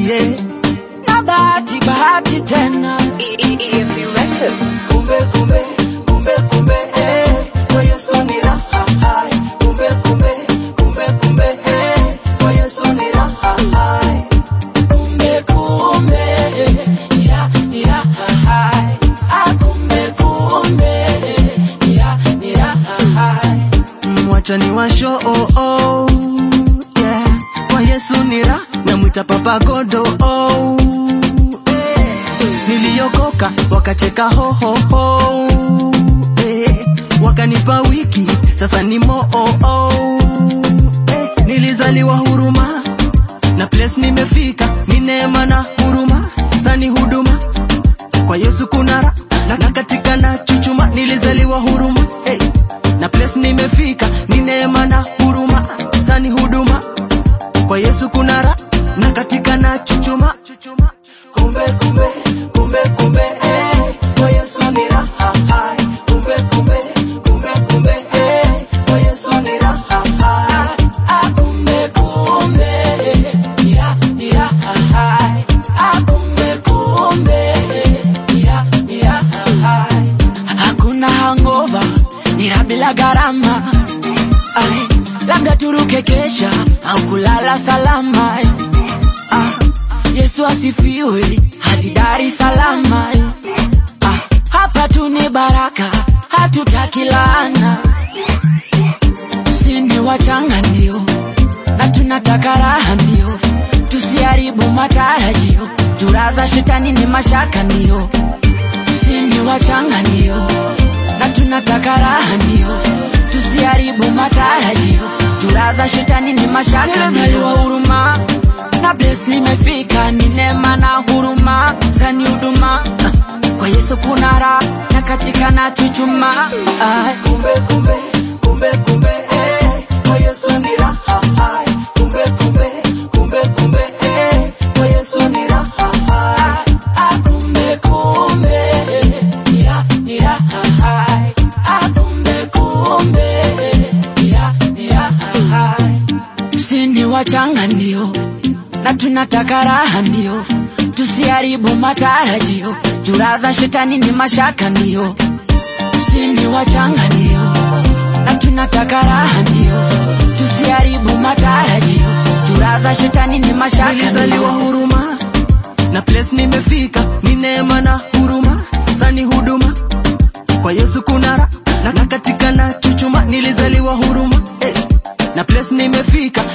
yeah. na bahati bahati tena EMP Records. Kumbe kumbe kumbe kumbe eh, kwa Yesu ni raha hai. Kumbe kumbe kumbe kumbe eh, kwa Yesu ni raha hai. kumbe kumbe ya ya hai ah kumbe kumbe ya ya hai Mwacha ni washo oh, oh, yeah. Kwa Yesu ni raha namwita Papa Godo oh, eh. Niliokoka wakacheka ho ho ho eh. Wakanipa wiki sasa ni mo oh, oh, eh. Nilizaliwa huruma na place nimefika ni neema na huruma sani huduma kwa Yesu kuna raha na, na katika na chuchuma nilizaliwa huruma hey. na place nimefika ni neema na huruma sani huduma kwa Yesu kuna raha na katika na chuchuma kumbe kumbe kumbe kumbe eh. kwa Yesu ni raha hai kumbe kumbe kumbe kumbe eh. kwa Yesu ni raha hai ah kumbe kumbe ya ya hai ah kumbe kumbe ya ya hai hakuna hangover ni raha bila gharama Ai, labda turuke kesha au kulala salama ah, Yesu asifiwe hadi Dar es Salaam ah, hapa tu ni baraka hatutaki laana sini wachanga ndio na tunataka raha ndio tusiharibu matarajio juraza shetani ni mashaka ndio sini wachanga ndio na tunataka raha ndio tusiharibu matarajio juraza shetani ni mashaka ndio huruma na bless nimefika ni neema na huruma zani huduma kwa Yesu kuna raha na katika na chuchuma Ai. kumbe kumbe kumbe kumbe eh, kwa Yesu ni raha hai kumbe kumbe kumbe kumbe eh, kwa Yesu ni raha hai Ah, kumbe kumbe ya ya hai ah kumbe kumbe ya ya hai sini wachanga ndio na tunataka raha ndio tusiharibu matarajio juraza shetani ni mashaka ndio sini wachanga ndio na tunataka raha ndio tusiharibu matarajio juraza shetani ni mashaka nilizaliwa ndio huruma na place nimefika ni neema na huruma sani huduma kwa Yesu kuna raha na, na katika na chuchuma nilizaliwa huruma eh. na place nimefika